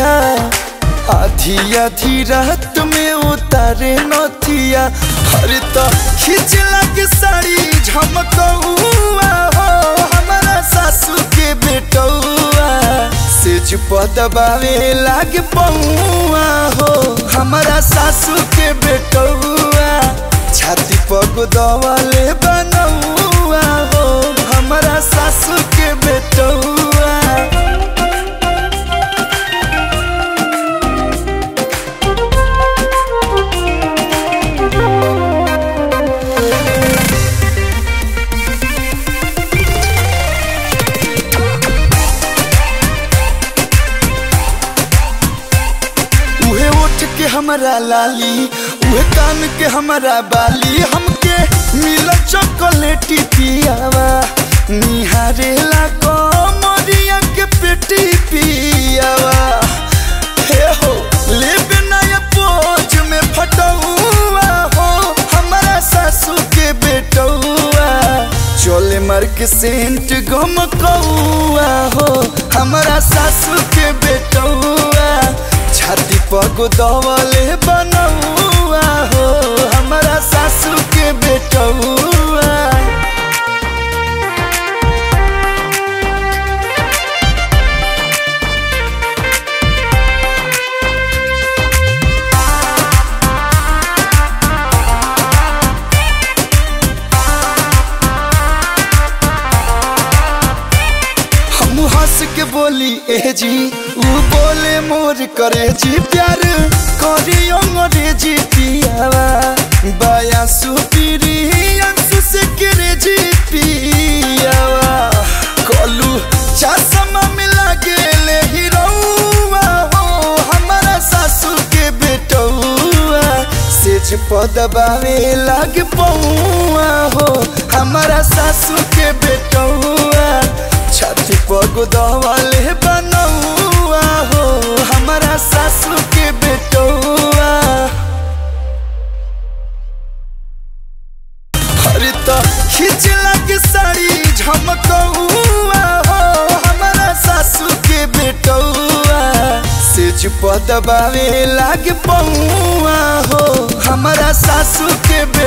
नथिया आधी आधी रात में उतारे नथिया हर तो खींच लगे साड़ी झमकौआ हो हमारा सासू के बेटौआ सेज पदबावे लाग पौआ हो हमारा सासू के बेटौआ छाती पग दवाले बनौआ हो हमारा सासू के बेटौआ उहे ओठ के हमारा लाली उहे कान के हमारा बाली हमके मिल चॉकलेटी पियावा निहारेला कमरिया के पेटी पियावा हे हो लेबे नया पोज में फटौआ हो हमारा सासू के बेटौआ चोले मार के सेंट गम कौआ हो हमारा सासू के बेटौआ छाती पग दवले बनौआ हो हमारा सासू के बेटौआ हम हंस के बोली ए जी ऊ बोले मोर करे जी प्यार करी अंग्रेजी पियावा बाया सुपीरी अंसु से करे जी पियावा कलू चश्मा मिला गेले हीरोवा हो हमारा सासू के बेटौआ सेज पदबावे लाग पौआ हो हमारा सासू के बेटौआ छाती पग दवाले बनौआ हो हमारा सासू के बेटौआ हर तो खींच लगे साड़ी झमकौआ हो हमारा सासू के बेटौआ सेज पदबावे लाग पौआ हो हमारा सासू के